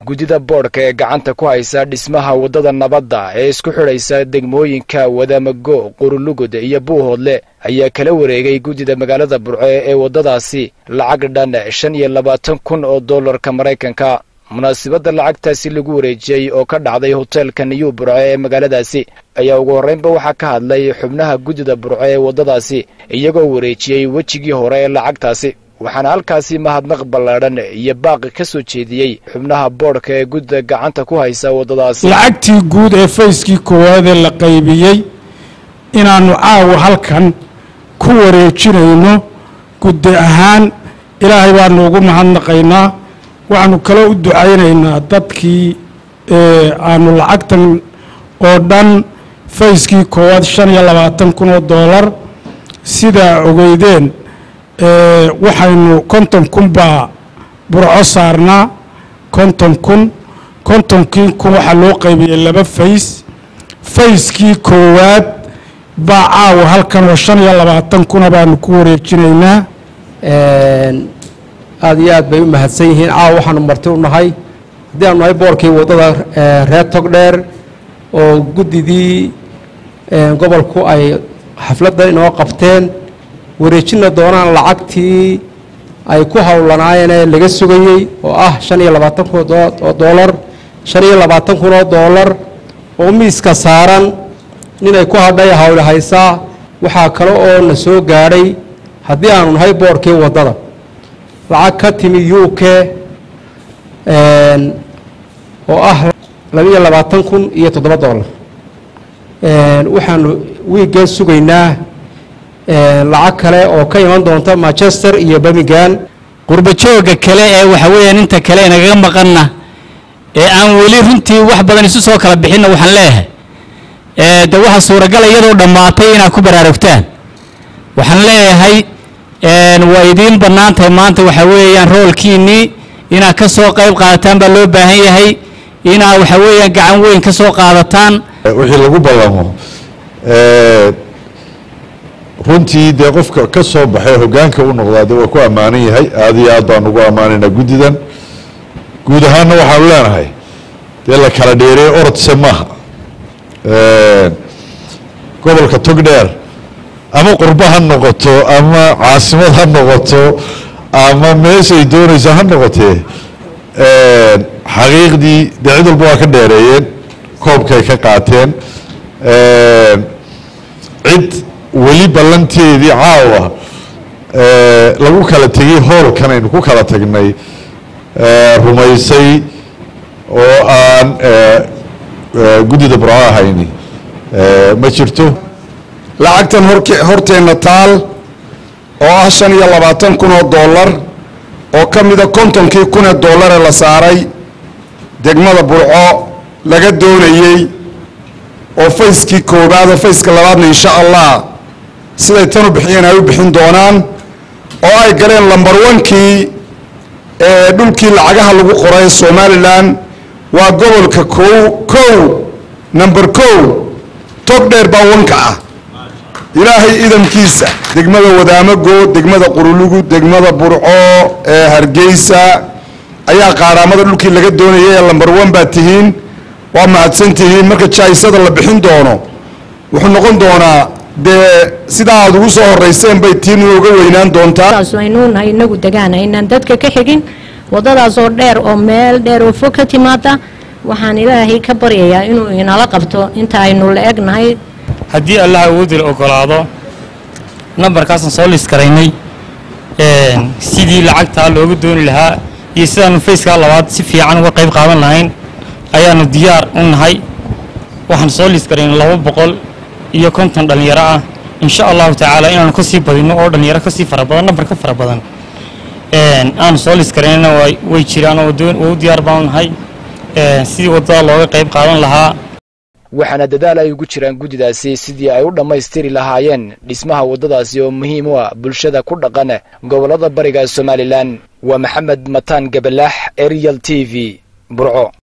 guddida boodhka ee gacanta ku haysa dhismaha waddada nabadda ee isku xidhaysa degmooyinka wadamago qurulugud iyo buuhoodle ayaa kala wareegay guddida magaalada burco ee waddadaasi lacag dhan shan iyo labaatan kun oo dollarka maraykanka munaasabadda lacagtaasi lagu wareejiyey oo ka dhacday hoteelka niyu burco ee magaaladaasi ayaa ugu horraynba waxaa ka hadlay xubnaha guddida burco ee waddadaasi iyagoo wareejiyey wejigii hore ee lacagtaasi waxaana halkaasi mahadnaq ballaadhan iyo baaqi ka soo jeediyey xubnaha boodhka ee guddida gacanta ku haysa waddadaasi lacagtii guud ee fayskii koowaad ee la qaybiyey inaannu caawa halkan ku wareejinayno guddi ahaan ilaahay baanu ugu mahadnaqaynaa waxaanu kaloo u ducaynaynaa dadkii aanu lacagtan oo dhan fayskii koowaad shan iyo labaatan kun oo dollar sidaa ogeydeen waxaynu konton kun baa burco saarnaa konton kun kontonkii kun waxaa loo qaybiyey laba fays fayskii koowaad baa caawa halkan oo shan iyo labaatan kuna baanu ku wareejinaynaa aada iyo aad bay u mahadsan yihiin caawa waxaanu marti u nahay haddii aanu nahay boorkii waddada reer togdheer oo guddidii gobolku ay xafladda inoo qabteen wareejina doonaan lacagtii ay ku howlanaayeen ee laga sugayey oo ah shan iyo labaatan kun oo doolar shan iyo labaatan kun oo doolar oo miiska saaran ninay ku hadhay hawle haysaa waxaa kale oo na soo gaadhay haddii aanu nahay boorkii waddada lacag ka timi u k oo ah labaiyo labaatan kun iyo toddoba dollar waxaanu wiiggan sugaynaa lacag kale oo ka iman doonta manchester iyo birmingham qurbajooga kale ee waxa weeyaan inta kale inagaga maqanna ee aan weli runtii wax badan isu soo kala bixinna waxaan leeyahay de waxa suuragala iyadoo dhammaatay inaad ku baraarugtaan waxaan leeyahay waa idiin bannaan tahay maanta waxa weeyaan roolkiinnii inaad ka soo qayb qaadataan baa loo baahan yahay inaad waxa weeyaan gacan weyn ka soo qaadataan wixii lagu ballamo runtii dee qofka ka soo baxay hoggaanka u noqdaa de waa ku ammaanan yahay aada iyo aad baan ugu ammaanaynaa guddidan guud ahaanna waxaanu leenahay dee la kala dheereey orodse maaha gobolka togdheer ama qurbo ha noqoto ama caasimad ha noqoto ama meeshay doonayso ha noqotee xaqiiqdii dee cid walba waa ka dheereeyeen koobkay ka qaateen cid weli ballanteedii caawa lagu kala tegey hoolkan aynu ku kala tagnay rumaysay oo aan guddida burco ahayni ma jirto lacagtan horteenna taal oo ah shan iyo labaatan kun oo dollar oo ka mida kontonkii kunee dollare la saaray degmada burco laga doonayey oo fayskii koowaad oo fayska labaadna insha allah siday tan u bixiyeen ay u bixin doonaan oo ay galeen lambar wankii ee dhulkii lacagaha lagu qoray somalilan waa gobolka kow kow number kow tog dheer baa wanka ah ilaahay idamkiisa degmada wadaamago degmada qurulugu degmada burco ee hargeysa ayaa qaaraamada dhulkii laga doonayay ee lambar one baa tihiin waa mahadsan tihiin marka jaisada la bixin doono wuxuu noqon doonaa dee sidaa aad ugu soo horeyseen bay tiinu uga weynaan doontaa aynuunahay inagu degaan aynaan dadka ka xigin wadadaasoo dheer oo meel dheer oo fog ka timaada waxaan ilaahay ka baryayaa inuu inala qabto inta aynu la egnahay haddii allah awoodil ogolaado nambarkaasaan soo liskaraynay sidii lacagtaa looga dooni lahaa iyo sidaanu fayskaa labaad si fiican uga qayb qaadan lahayn ayaanu diyaar u nahay waxaan soo liskaraynay laba boqol iyo konton dhallinyaro ah insha allahu tacaala inaanu kasii badino oo dhallinyaro kasii fara badan nambar ka fara badan aanu soo liskaraynana way jiraan oo u diyaar baanu nahay sidii waddada looga qayb qaadan lahaa waxaana dadaal ay ugu jiraan guddidaasi sidii ay u dhammaystiri lahaayeen dhismaha waddadaasi oo muhiim u ah bulshada ku dhaqan gobollada bariga somalilan waa maxamed mataan gabalaax arial t v burco